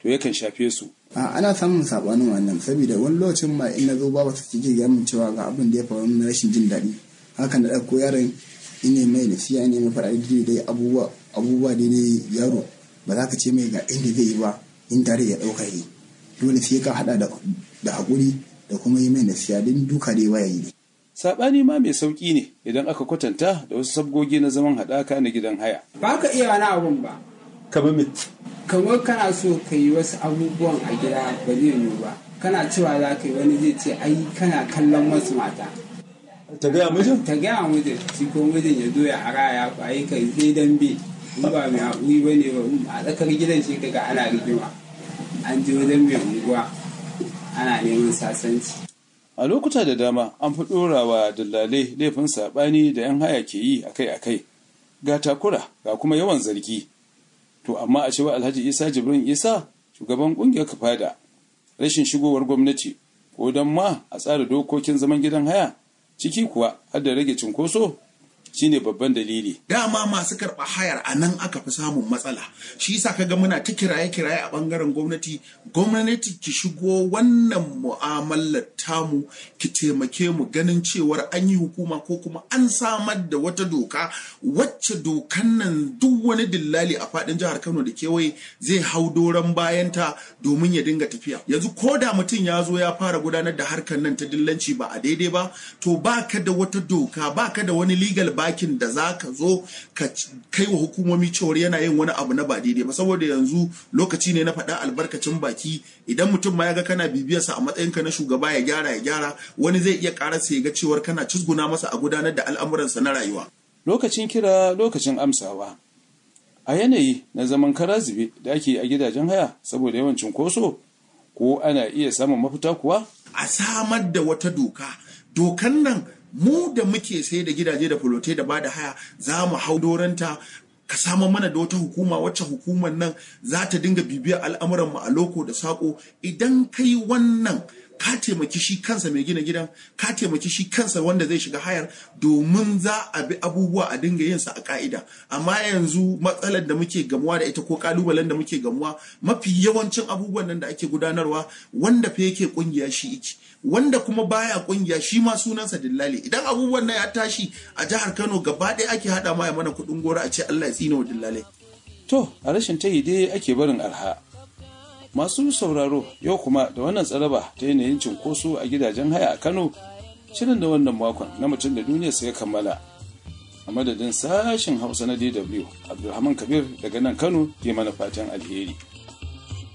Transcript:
to yakan shafe su a ana samun sabanin wannan saboda wani lokacin ma in na zo ba wata take ga min cewa ga abin da ya faru na rashin jin daɗi hakan da ɗauko yaron ine mai nasiya ne mai faɗa dai abubuwa abubuwa daidai yaro ba za ka ce mai ga inda zai yi ba in tare ya ɗauka yi dole sai ka haɗa da haƙuri da kuma yi mai nasiya don duka dai waya yi saɓani ma mai sauƙi ne idan aka kwatanta da wasu sabgogi na zaman haɗaka na gidan haya ba ka iya wani abun ba kamar me kamar kana so ka yi wasu abubuwan a gida ba zai yiwu ba kana cewa za ka yi wani zai ce ai kana kallon wasu mata ta gaya mijin ta gaya mijin shi ko mijin ya zo ya araya ku ai kai sai dambe in ba mai haƙuri ba ne ba a tsakar gidan shi kaga ana rigima an je wajen mai unguwa ana neman sasanci a lokuta da dama an fi ɗorawa dillalai laifin saɓani da 'yan haya ke yi akai-akai ga takura ga kuma yawan zargi to amma a cewa alhaji isa jibrin isa shugaban ƙungiyar kafada rashin shigowar gwamnati ko don ma a tsara dokokin zaman gidan haya ciki kuwa har da rage cinkoso shine babban dalili. Dama masu karɓa hayar a nan aka fi samun matsala. Shi yasa kaga muna ta kiraye-kiraye a ɓangaren gwamnati, gwamnati ki shigo wannan mu'amalar tamu ki taimake mu ganin cewar an yi hukuma ko kuma an samar da wata doka wacce dokan nan duk wani dillali a faɗin jihar Kano da kewaye zai hau doron bayanta domin ya dinga tafiya. Yanzu ko da mutum ya zo ya fara gudanar da harkar nan ta dillanci ba a daidai ba, to baka da wata doka, baka da wani legal bakin da za ka zo ka kai wa hukumomi cewar yana yin wani abu na ba daidai ba saboda yanzu lokaci ne na faɗa albarkacin baki idan mutum ma ya ga kana bibiyarsa a matsayinka na shugaba ya gyara ya gyara wani zai iya ƙararsa ya ga cewar kana cizguna masa a gudanar da al'amuransa na rayuwa. lokacin kira lokacin amsawa a yanayi na zaman kara zube da ake a gidajen haya saboda yawan cunkoso ko ana iya samun mafita kuwa a samar da wata doka dokan nan mu da muke sai da gidaje da fulote da bada haya za mu hau doranta ka samu mana da wata hukuma wacce hukumar nan za ta dinga bibiyar al'amuran mu a loko da sako idan kai wannan ka taimaki shi kansa mai gina gidan ka taimaki shi kansa wanda zai shiga hayar domin za a bi abubuwa a dinga yin sa a ka'ida amma yanzu matsalar da muke gamuwa da ita ko kalubalen da muke gamuwa mafi yawancin abubuwan nan da ake gudanarwa wanda fa yake kungiya shi iki wanda kuma baya kungiya shi ma sunansa dillali idan abubuwan nan ya tashi a jihar Kano gaba ɗaya ake hada ma ya mana kuɗin gora a ce Allah ya tsina wa dillalai to a rashin tayi dai ake barin arha masu sauraro yau kuma da wannan tsaraba ta yanayin cinkoso a gidajen haya a Kano shirin da wannan makon na mutum da duniya sai ya kammala a madadin sashen hausa na DW Abdulrahman Kabir daga nan Kano ke mana fatan alheri